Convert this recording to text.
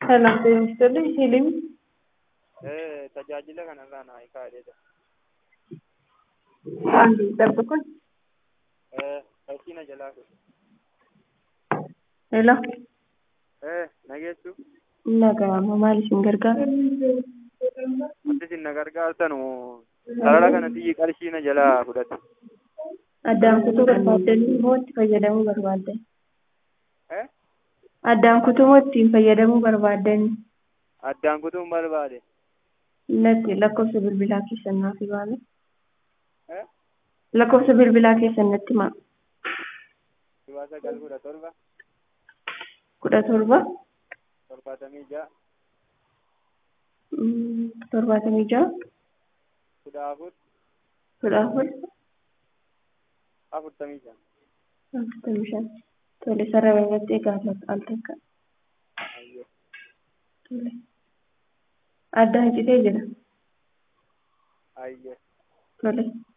Kanaaf deemistonni hilim tajaajila kanarraa naa kaa'edha. handi darbu kun Fakkii na jalaa kun. hello Nageessu naga'ama maal isin gargaara wanti isin na gargaartanu sarara kanatti qarshii na jalaa fudhate. addaan kutuu barbaaddanii moo itti fayyadamuu barbaaddan addaan kutuu moo ittiin fayyadamuu barbaaddan Addaan kutuun barbaade. natti lakkoofsa bilbilaa keessan naaf himaa lakkoofsa bilbilaa keessan natti himaa Dhibaa sagal kudha torba kudha torba torbaatamii ja'a mm, torbaatamii ja'a kudha afur kudha afur afurtamii ja'a. afurtamii shan tole sarara irratti egaa al takka Ayyee. tole addaan citee jira Ayyee. tole